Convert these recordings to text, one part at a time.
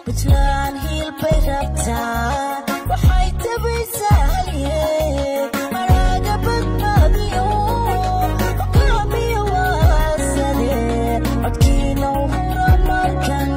puntland hiil bay rabtaa waxay tabaysaa halyeey maraaga badbaadiyo hogaamiya waasade codkiina uhura markan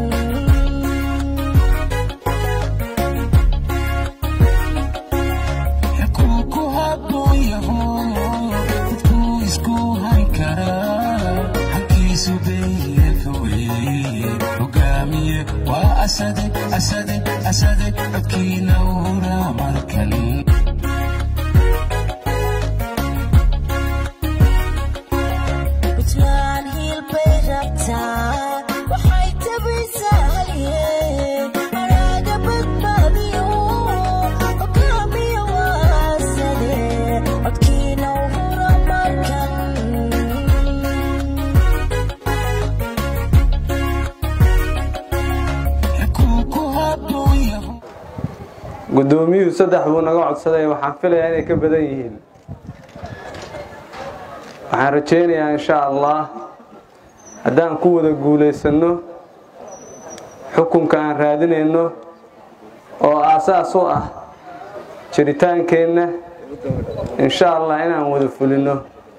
xukunku hadduu yaho dadkuu isku han karaa xaggiisu beyeelka weeye hogaamiye waa asade asade asade codkiina uhura markan puntland hiil bay rabtaa waxay tabaysaa halyeey maraaga badbaadiyo hogaamiya waasade codkiina uhura markan xukunku hadduu yaho guddoomiyuhu saddex buu naga codsaday waxaan filayaa inay ka badan yihiin waxaan rajaynayaa insha allah haddaan ku wada guulaysanno xukunka aan raadinayno oo aasaas u ah jiritaankeenna insha allah inaan wada fulinno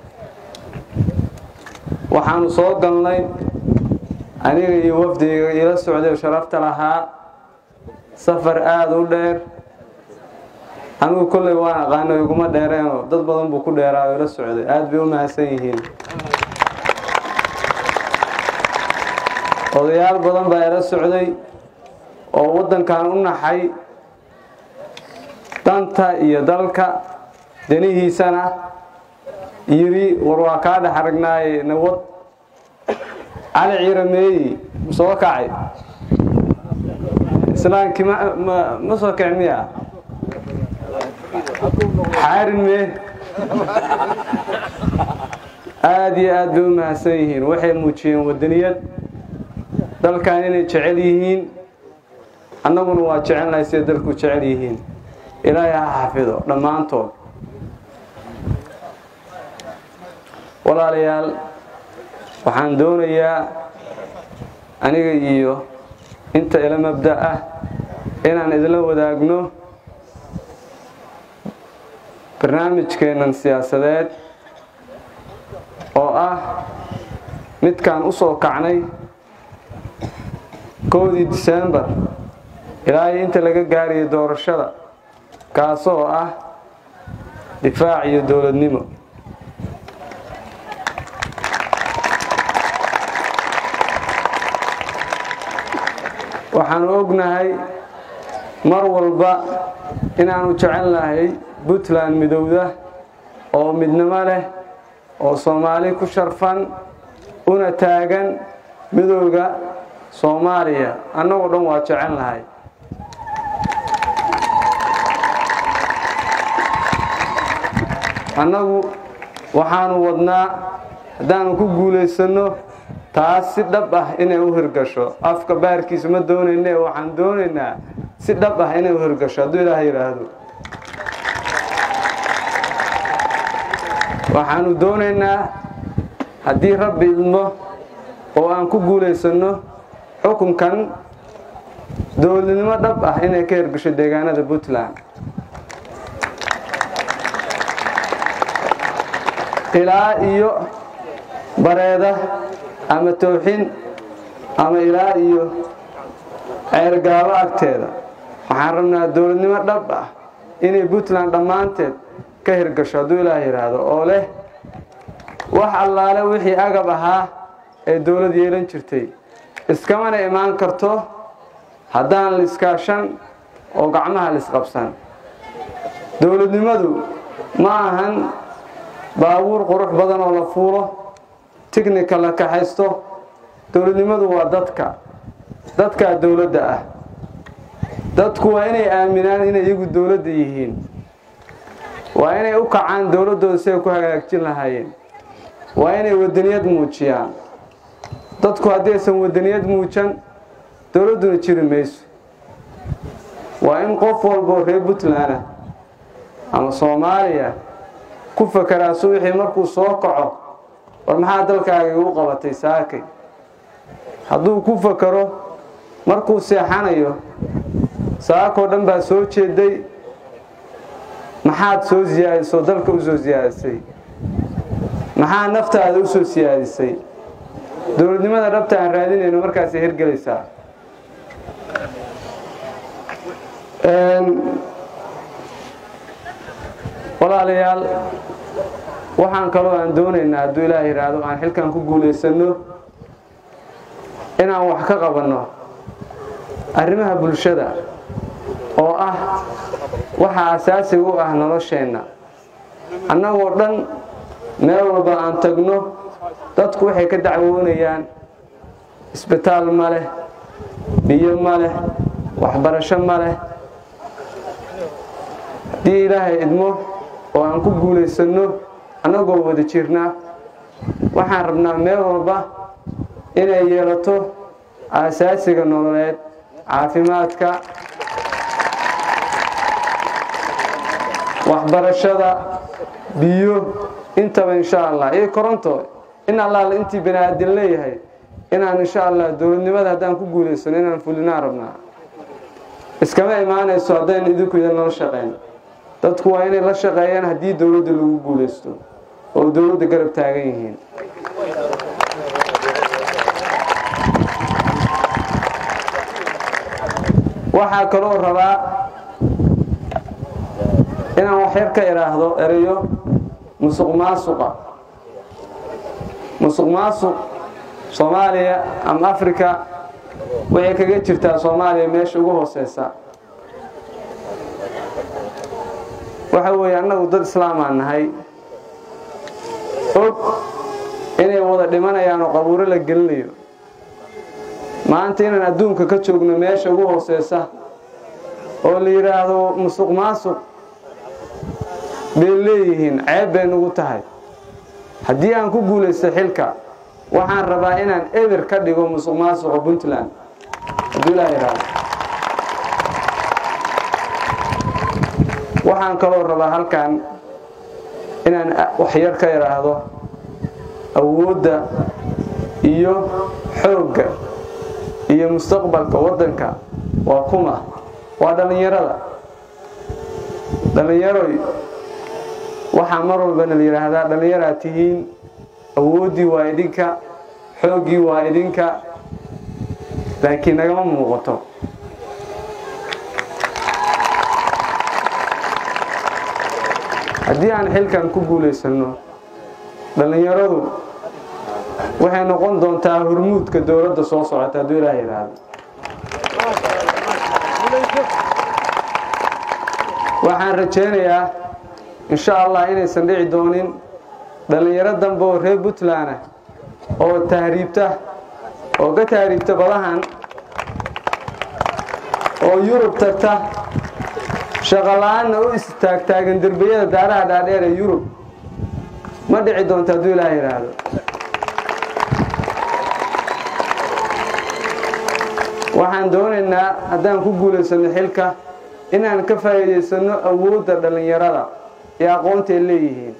waxaanu soo galnay aniga iyo wafdiga ila socday oo sharafta lahaa safar aada u dheer anigu kolley waan aqaano iguma dheereenoo dad badan buu ku dheeraa oo ila socday aada bay u mahadsan yihiin odayaal badan baa ila socday oo waddankan u naxay danta iyo dalka danihiisana yiri war waa kaa dhex aragnaaye nawad cali ciirameeyi soo kacay islaankii ma ma- ma soo kici miya xaarin mee aada iyo aad bay u mahadsan yihiin waxay muujiyeen wadaniyad dalkan inay jecel yihiin annaguna waa jecelnahay siday dalku jecel yihiin ilaahay ha xafido dhammaantood walaalayaal waxaan doonayaa aniga iyo inta ila mabda ah inaan idinla wadaagno barnaamijkeennan siyaasadeed oo ah midkaan u soo kacnay kowdii disembar ilaa iyo inta laga gaarayo doorashada kaasoo ah difaac iyo dowladnimo waxaanu ognahay mar walba inaanu jecelnahay puntland midowda oo midnimo leh oo soomaali ku sharfan una taagan midowda soomaaliya annagoo dhan waa jecelnahay annagu waxaanu wadnaa haddaanu ku guulaysanno taas si dhab ah inay u hirgasho afka baarkiisa ma doonayne waxaan doonaynaa si dhab ah inay u hirgasho hadduu ilaah yidhaahdo waxaanu doonaynaa haddii rabbi idmo oo aan ku guulaysanno xukunkan dowladnimo dhab ah inay ka hirgasho deegaanada puntland ilaa iyo bareeda ama towxin ama ilaa iyo ceergaabo agteeda waxaan rabnaa dowladnimo dhab ah inay puntland dhammaanteed ka hirgasho hadduu ilaah yidhaahdo oo leh wax allaale wixii agab ahaa ee dowlad yeelan jirtay iskamana imaan karto haddaan liskaashan oo gacmaha lisqabsan dowladnimadu ma ahan baabuur qurux badan oo la fuulo tignika la kaxaysto dowladnimadu waa dadka dadkaa dowladda ah dadku waa inay aaminaan inay iyagu dowladda yihiin waa inay u kacaan dowladdooda siday ku hagaajin lahaayeen waa inay wadaniyad muujiyaan dadku haddaysan wadaniyad muujan dowladduna jiri mayso waa in qof walboo reer puntland ah ama soomaaliya ku fakeraa subaxii markuu soo kaco war maxaa dalkaaga igu qabatay saakay hadduu ku fakero markuu seexanayo saakoo dhan baa soo jeeday maxaad soo siyaadisoo dalka u soo siyaadisay maxaa naftaada u soo siyaadisay dowladnimada dhabta aan raadinayno markaasay hirgelaysaa walaalayaal waxaan kaloo aan doonaynaa hadduu ilaah yidhaahdo aan xilkan ku guulaysanno inaan wax ka qabanno arrimaha bulshada oo ah waxa asaasiga u ah nolosheenna annagoo dhan meel walba aan tagno dadku waxay ka dacwoonayaan isbitaal ma leh biyo ma leh waxbarasho ma leh haddii ilaahay idmo oo aan ku guulaysanno annagoo wada jirna waxaan rabnaa meel walba inay yeelato aasaasiga nololeed caafimaadka waxbarashada biyo intaba insha allah iyo koronto in allaala intii bani aadin leeyahay inaan insha allah dowladnimada haddaan ku guulaysano inaan fulinaan rabnaa iskama imaanayso haddaynu idinku idan nala shaqayn dadku waa inay la shaqeeyaan haddii dowladda lagu guulaysto oo dowladda garab taagan yihiin waxaa kaloo rabaa inaan waxyar ka idhaahdo erayo musuq maasuqa musuq maasuq soomaaliya ama africa waxay kaga jirtaa soomaaliya meesha ugu hooseysa waxa weeye annagu dad islaamaan nahay og inay wada dhimanayaan oo qabuuro la gelinayo maanta inaan adduunka ka joogno meesha ugu hooseysa oo la yidhaahdo musuq maasuq bay leeyihiin ceeb bay nugu tahay haddii aan ku guulaysto xilka waxaan rabaa inaan eber ka dhigo musuq maasuqa puntland hadduu ilaa yidhaahdo waxaan kaloo rabaa halkan inaan waxyar ka idhaahdo awoodda iyo xoogga iyo mustaqbalka waddanka waa kuma waa dhallinyarada dhallinyaroy waxaa mar walbana la yidhaahdaa dhallinyaraad tihiin awooddii waa idinka xooggii waa idinka laakiin nagama muuqato haddii aan xilkan ku guulaysanno dhallinyaradu waxay noqon doontaa hormuudka dowladda soo socota hadduu ilaah yidhaahdo waxaan rajaynayaa insha allah inaysan dhici doonin dhallinyaro dambe oo reer puntland ah oo tahriibta oo ka tahriibta badahan oo yurub tagta shaqola'aanna u istaagtaagan derbiyada daaraha dhaadheer ee yurub ma dhici doonto hadduu ilaah yidhaahdo waxaan doonaynaa haddaan ku guulaysanno xilka inaan ka faa'iidaysanno awoodda dhallinyarada iyo aqoonta ay leeyihiin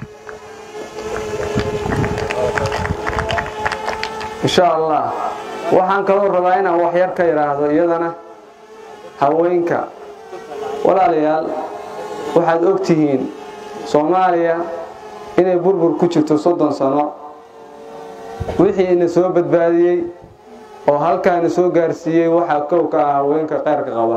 insha allah waxaan kaloo rabaa inaan waxyar ka idhaahdo iyadana haweenka walaalayaal waxaad og tihiin soomaaliya inay burbur ku jirto soddon sano wixii ina soo badbaadiyey oo halkaana soo gaarsiiyey waxaa kow ka ah haweenka qayrka qaba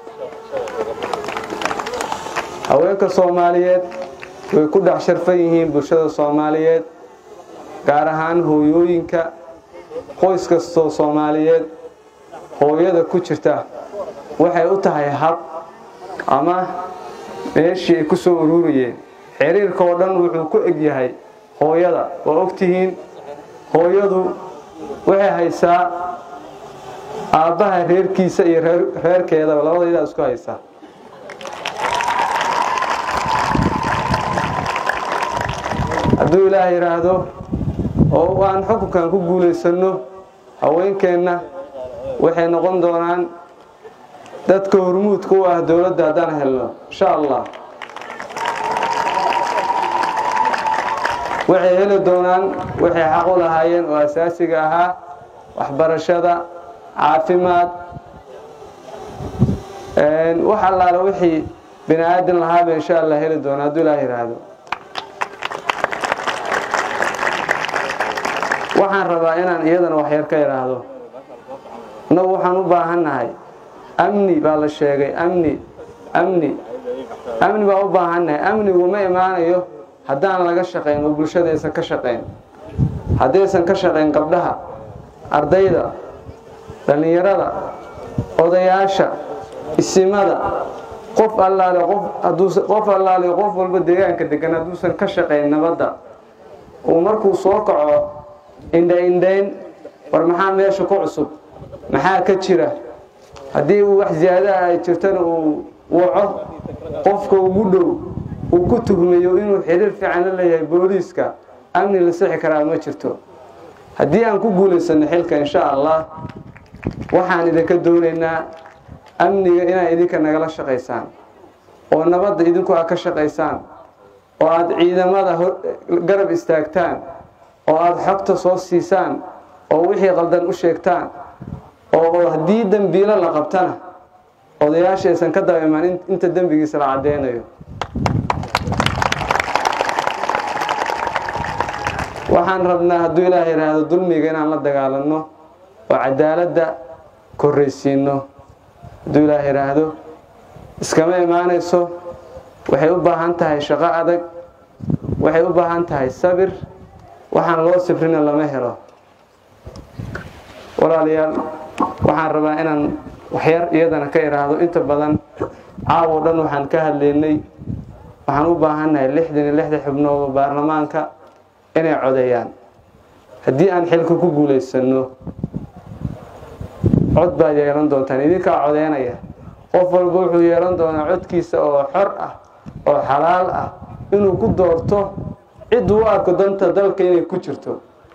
haweenka soomaaliyeed way ku dhex sharfan yihiin bulshada soomaaliyeed gaar ahaan hooyooyinka qoys kastoo soomaaliyeed hooyada ku jirta waxay u tahay hab ama meeshii ay ku soo ururayeen xiriirka oo dhan wuxuu ku eg yahay hooyada waa ogtihiin hooyadu waxay haysaa aabbaha reerkiisa iyo reerkeedaba labadaydaa isku haysaa hadduu ilaah yidhaahdo oo aan xukunkan ku guulaysanno haweenkeenna waxay noqon doonaan dadka hormuudka u ah dowladda haddaan helno insha allah waxay heli doonaan waxay xaq u lahaayeen oo asaasiga ahaa waxbarashada caafimaad wax allaale wixii bini aadin lahaaba insha allah heli doona hadduu ilaah yidhaahdo waxaan rabaa inaan iyadana waxyar ka idhaahdo innagu waxaan u baahannahay amni baa la sheegay amni amni amni baa u baahannahay amnigu ma imaanayo haddaan laga shaqayn oo bulshadaysan ka shaqayn haddaysan ka shaqayn gabdhaha ardayda dhallinyarada odayaasha isimada qof allaale qof haduusa qof allaale qof walba deegaanka degan hadduusan ka shaqayn nabadda uu markuu soo kaco indha-indhayn war maxaa meesha ku cusub maxaa ka jira haddii uu wax ziyaadaha ay jirtana uu waco qofka ugu dhow uu ku tuhmayo inuu xiriir fiican la leeyahay booliiska amni la sixi karaa ma jirto haddii aan ku guulaysanno xilka insha allah waxaan idinka doonaynaa amniga inaad idinka nagala shaqaysaan oo nabadda idinku aad ka shaqaysaan oo aada ciidamada garab istaagtaan oo aada xogta soo siisaan oo wixii qaldan u sheegtaan oo haddii dembiilo la qabtana odayaashaysan ka daba imaan inta dembigiisa la caddeynayo waxaan rabnaa hadduu ilaah yidhaahdo dulmiga inaan la dagaalanno oo cadaaladda korraysiinno hadduu ilaah yidhaahdo iskama imaanayso waxay u baahan tahay shaqo adag waxay u baahan tahay sabir waxaan loo sifrina lama helo walaalayaal waxaan rabaa inaan waxyar iyadana ka idhaahdo inta badan caawo dhan waxaan ka hadlaynay waxaan u baahannahay lixdan iyo lixda xubnood oo baarlamaanka inay codeeyaan haddii aan xilka ku guulaysanno cod baad yeelan doontaan idinkaa codeynaya qof walba wuxuu yeelan doonaa codkiisa oo xor ah oo xalaal ah inuu ku doorto cid u arko danta dalka inay ku jirto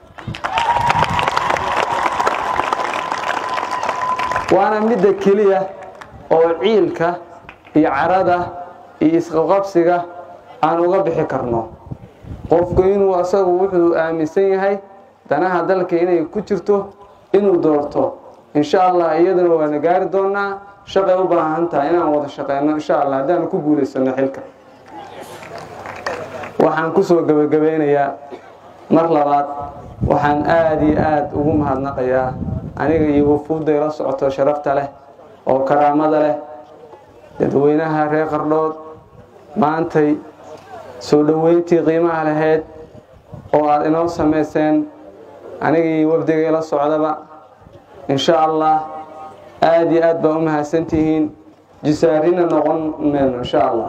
waana midda keliya oo ciilka iyo carada iyo isqaqabsiga aan uga bixi karno qofku inuu asagu wuxuu aaminsan yahay danaha dalka inay ku jirto inuu doorto insha allah iyaduna waana gaari doonaa shaqay u baahan tahay inaan wada shaqeyno insha allah haddaanu ku guulaysano xilka waxaan kusoo gebagabeynayaa mar labaad waxaan aada iyo aada ugu mahadnaqayaa aniga iyo wafuudday la socoto sharafta leh oo karaamada leh dadweynaha reer qardhood maantay soo dhoweyntii qiimaha lahayd oo aada inoo samayseen aniga iyo wafdigay la socdaba insha allah aada iyo aad baa u mahadsantihiin jisaarina noqon mayno insha allah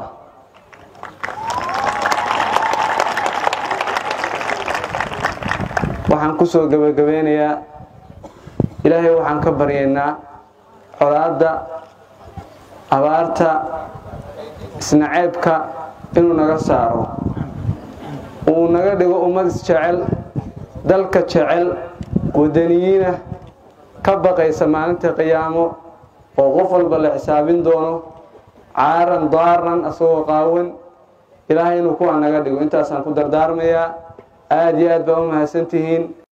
waxaan kusoo gebagabeynayaa ilaahay waxaan ka baryaynaa colaadda abaarta isnaceebka inuu naga saaro uu naga dhigo ummad isjecel dalka jecel wadaniyiina ka baqaysa maalinta qiyaamo oo qof walba la xisaabin doono caaran daaran asagoo qaawan ilaahay inuu kuwa naga dhigo intaasaan ku dardaarmayaa aada iyo aad baa u mahadsantihiin